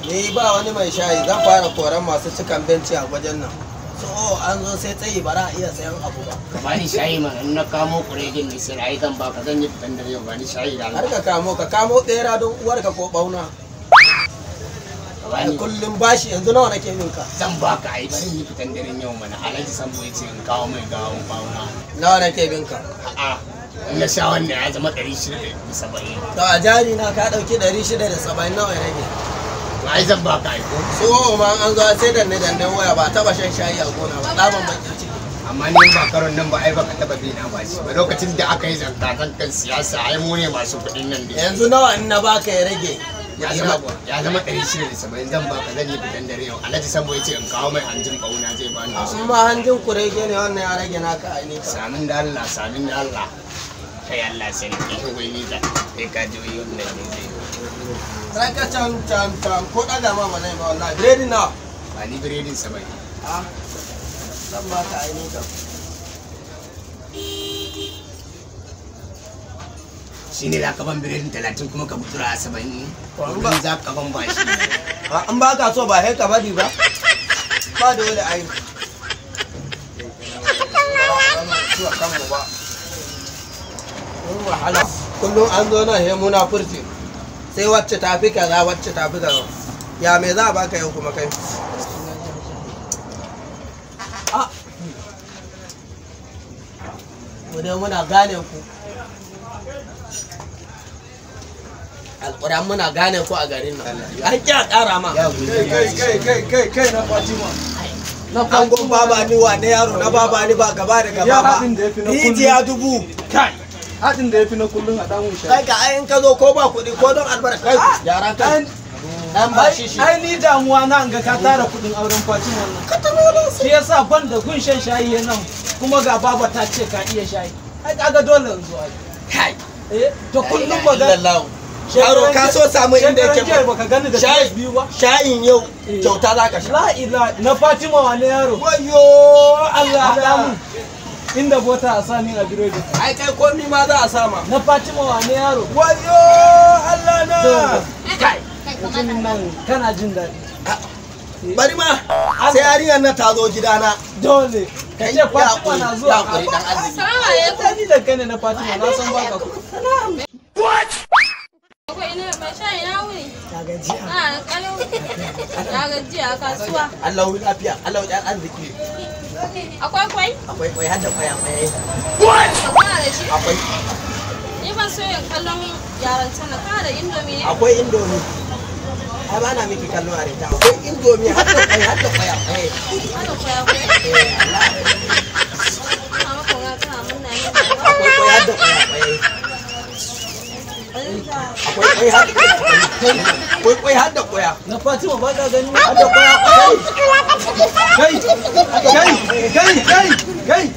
ni ba wani mai shayi zan fara koran masu cikan benci a wajen nan so an zo sai tsayi ba za a iya sayan abu ba ka bani shayi mana in na kamo kuregin ne sai ai zan baka zan yi fitan dare yau bani shayi da har Allah ka kamo ka kamo bera don uwarka ko bauna ka bani kullum bashi yanzu nawa nake min ka zan baka ai bari yi fitan daren yau mana alhaji sambo ya ce in kawo mai gawon bauna nawa nake bin ka a'a in na sha wannan ya zama ɗari shida da saba'in to a jari na ka dauki 670 nawa ya rage ai zan baka ai ko so ma an zo sai danne danne waya ba taba shan shayi a gona ba tsaban bakin ciki amma ni ba karon nan ba ai baka taba bi na ba shi ba lokacin da aka yi zanta kan kan siyasa ai mu ne masu kuɗin nan da yanzu nawa in na baka ya rage ya zama ya zama ɗari shida da saba'in zan baka zan yi fitan dare yau alhaji sambo ya ce in kawo mai hanjin bauna zai bani wasu in ma hanjin kurege ne wannan ya rage naka a ne ka samin da Allah samin da Allah kai Allah sarki wai ni da kai ka ji wai wannan ne zai sai ka can can can ko daga ma mana ba wallahi biredi nawa ba ni biredin saba'in a zan baka a ne ka shi ne za ka ban biredin talatin kuma ka mutura a saba'in Ba- kullum za ka ban bashi an ba ka so ba sai ka bari ba ba dole ai zuwa kanmu ba mun wahala kullum an zo nan he muna furci sai wacce ta fi kaza wacce ta fi kaza ya me za a baka yau kuma kai a mu dai muna gane ku alƙur'an muna gane ku a garin nan an ƙi a ƙara ma ya guji kai kai kai kai kai na Fatima na angon baba ni wa na yaro na baba ni ba gaba da Ya gaba ba haɗin da ya fi na rijiya dubu kai haɗin da ya fi na kullum a damun shi kai ka ayin ka zo ko ba kuɗi ko don albarka kai yara kai dan ba shi shi ai ni damuwa na ga ka tara kuɗin auren Fatima wannan shi yasa ban da gun shan shayi ya nan kuma ga baba ta ce ka iya shayi ai kaga dole in zo ai kai eh to kullum ba ga illallah yaro ka so samu inda yake Shekaran jiya baka gani da Shayi. shayi biyu ba sha'in yau Eh. kyauta za ka sha la ila na Fatima wane yaro wayo Allah haɗa mun inda bota a sani a biredi ai kai komi ma za a sama na Fatima wane yaro wayo Allah na kai mutumin nan kana jin daɗi bari ma sai yarinyar nan ta zo gidana dole ka Kai, ce ya Fatima na hakuri, zuwa ya hakuri, dan arziki. Assalamu alaikum. ta ni da kane na Fatima na san baka ku Akwai ina mai shayi na wuni. ta gajiya Ana da kalau. Na gajiya a kasuwa. Allah wi lafiya Allah wi arziki Akwai kwai? akwai kwai har da kwaya kwaya Kana da shi? akwai Ni ban so yin kallon yaran sana. Kana da indomi ne? akwai indomi ai ba na miki kallon a rita akwai indomi har da kwai har da kwaya kwaya Haka kwaya kwai. eh Allah Ina maka wani kana munna ne. akwai kwai har da kwaya kwaya akwai kwai har da kwaya akwai kwai har da kwaya na Fatima ba ka gani har da kwaya kwaya kai kai kai kai kai